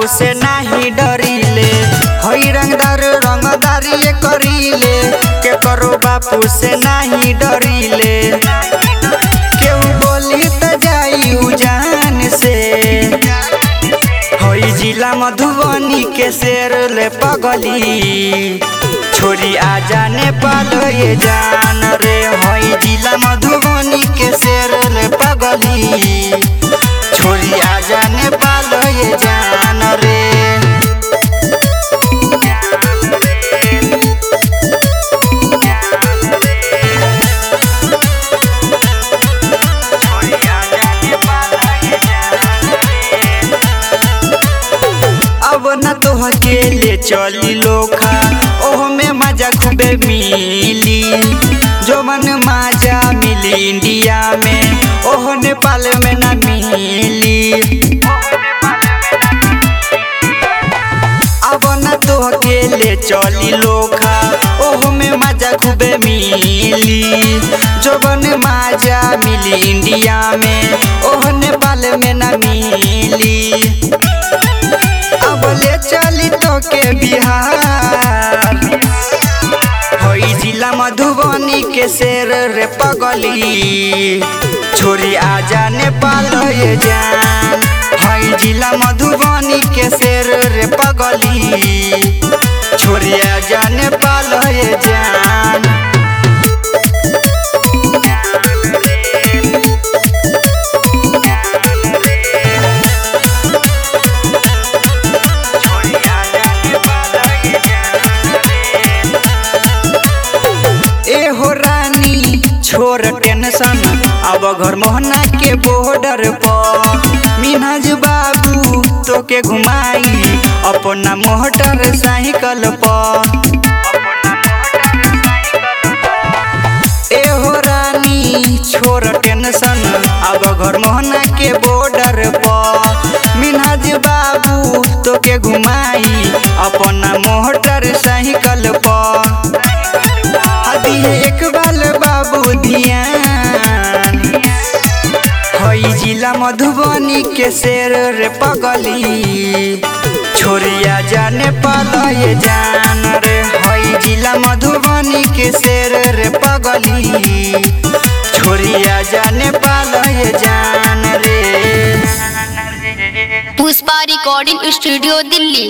बापू से नाही डरीले हई रंगदार रंगदारी करीले के करो बापू से नाही डरीले केहू बोली त जाई उजान से हई जिला मधुबनी के शेर ले पगली छोरी आ जाने पालो ये जान रे हई जिला मधुबनी के शेर ले पगली छोरी आ जाने पालो ये जान रे अब न तो अकेले चली लोखा ओह में मजा खूबे मिली जो मन मजा मिली इंडिया में ओह नेपाल में न मिली अब न तो अकेले चली लोखा ओह में मजा खूबे मिली जो बन मजा मिली इंडिया में ओह नेपाल में न मिली अब ले चली तो के बिहार हई जिला मधुबनी के शेर रे पगली छोरी आ जाने पाल ये जान हई जिला मधुबनी के शेर रे पगली छोरी आ जाने पाल ये जान ए हो रानी छोर टेंशन अब घर मोहना के बॉर्डर पर मिनाज बाबू तो के घुमाई अपना मोटर साइकिल पर ए हो रानी छोर टेंशन अब घर मोहना के बॉर्डर पर मिनाज बाबू तो के घुमाई अपना मोटर साइकिल पर अभी एक बाल बाबू ध्यान हई जिला मधुबनी के शेर रे पगली छोरिया जाने पाला ये जान रे हई जिला मधुबनी के शेर रे पगली छोरिया जाने पाला ये जान रे पुष्पा रिकॉर्डिंग स्टूडियो दिल्ली